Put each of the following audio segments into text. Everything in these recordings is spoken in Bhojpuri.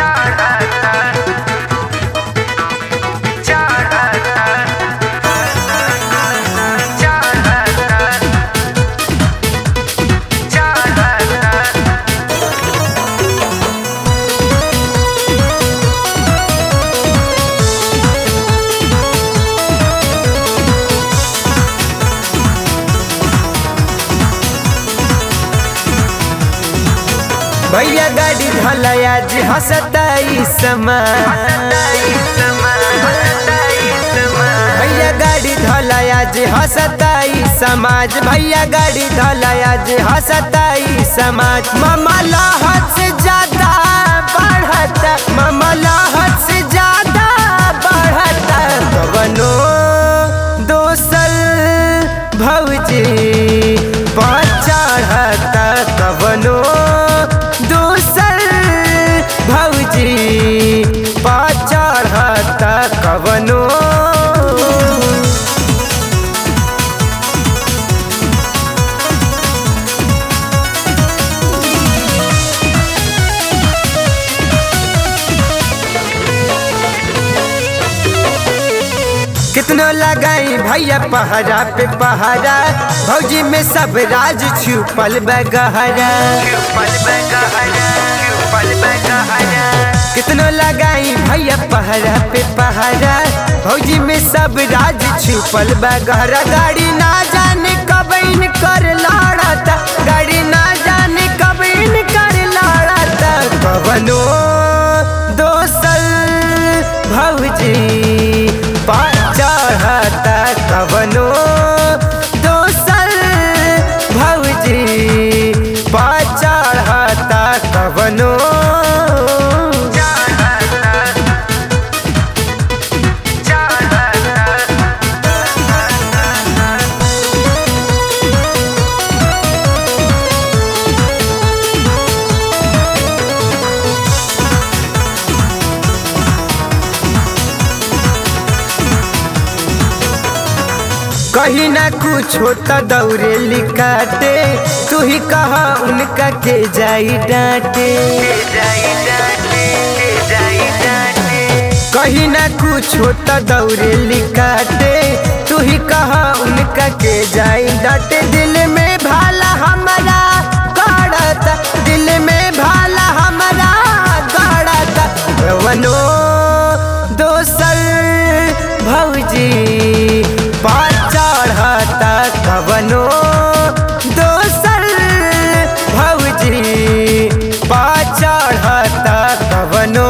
भैया गाड़ी धलया जी हंसताई समा भैया गाड़ी धलया जी हंसताई समाज भैया गाड़ी धलया जी हंसताई समाज मामा लाहत से ज्यादा बढ़ता मामा लाहत से ज्यादा बढ़ता कवनो दोसल भौजी चढ़ता कवनो दोसल भौजी चढ़ता कवनो कितनो लगाई भैया पहरा पे पहरा भौजी में सब राज छुपल बगहरा कितनो लगाई भैया पहरा पे पहरा भौजी में सब राज छुपल बगहरा गाड़ी ना जाने कब इन कर लाड़ता गाड़ी ना जाने कब इन कर लाड़ता कवनो दोसल भौजी चढ़ता कवनो दोसल भौजी चढ़ता कवनो कहीं ना कुछ होता दौरे लिकाटे तू ही कहा उनका के जाई डांटे कहीं ना कुछ होता दौरे लिकाटे तू ही कहा उनका के जाई डांटे दिल में भाला हमारा गड़ता दिल में भाला हमारा गड़ता वनो दोसल भौजी चढ़ता कवनो दोसर भौजी चढ़ता कवनो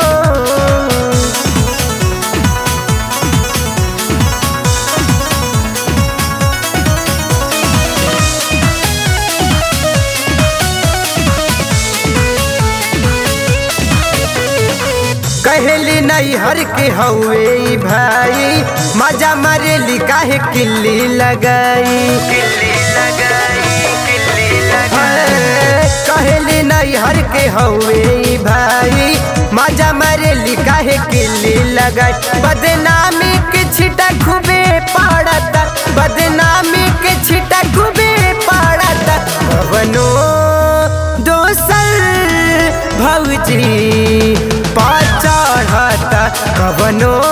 कहली नहीं हर के हवे भाई मजा मारेली काहे किल्ली लगाई कहली नहीं हर के हवे भाई मजा मारेली काहे किल्ली लगाई बदनामी के छिटा खूबे पड़ता बदनामी के छिटा खूबे पड़ता कवनो दोसर भौजी चढ़ता कवनो